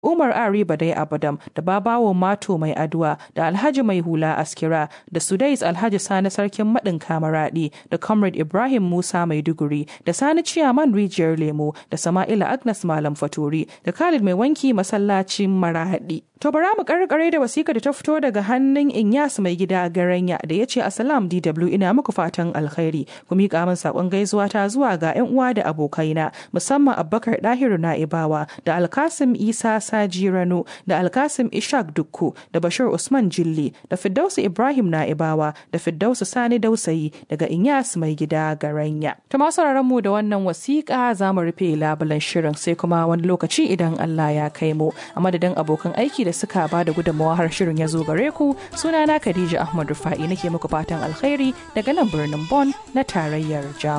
Umar Ari Badai Abadam da Babawo Mato Mai Aduwa da Alhaji Mai Hula Askira da Sudais Alhaji Sani Sarkin Maɗin Kamaraɗi da Comrade Ibrahim Musa Maiduguri da Sani Ciyaman Rijiyar Lemo da Sama'ila Agnes Malam Faturi da Khalid Mai Wanki Masallacin Marahaɗi. To bara mu karkare da wasika da ta fito daga hannun Inyas mai gida Garanya da ya ce Assalam DW ina muku fatan alkhairi ku miƙa min saƙon gaisuwa ta zuwa ga 'yan uwa da abokaina musamman Abubakar Dahiru Na'ibawa da Alkasim Isa Saji Rano da Alkasim Ishaq Dukku da Bashir Usman Jilli da Firdausu Ibrahim Na'ibawa da Firdausu Sani Dausayi daga Inyas mai gida Garanya. Ta masu mu da wannan wasiƙa za mu rufe labulan shirin sai kuma wani lokaci idan Allah ya kai mu a madadin abokan aiki da suka ba da gudunmawa har shirin ya zo gare ku sunana Khadija Ahmad Rufa'i nake muku fatan alkhairi daga nan birnin Bonn na tarayyar Jamus.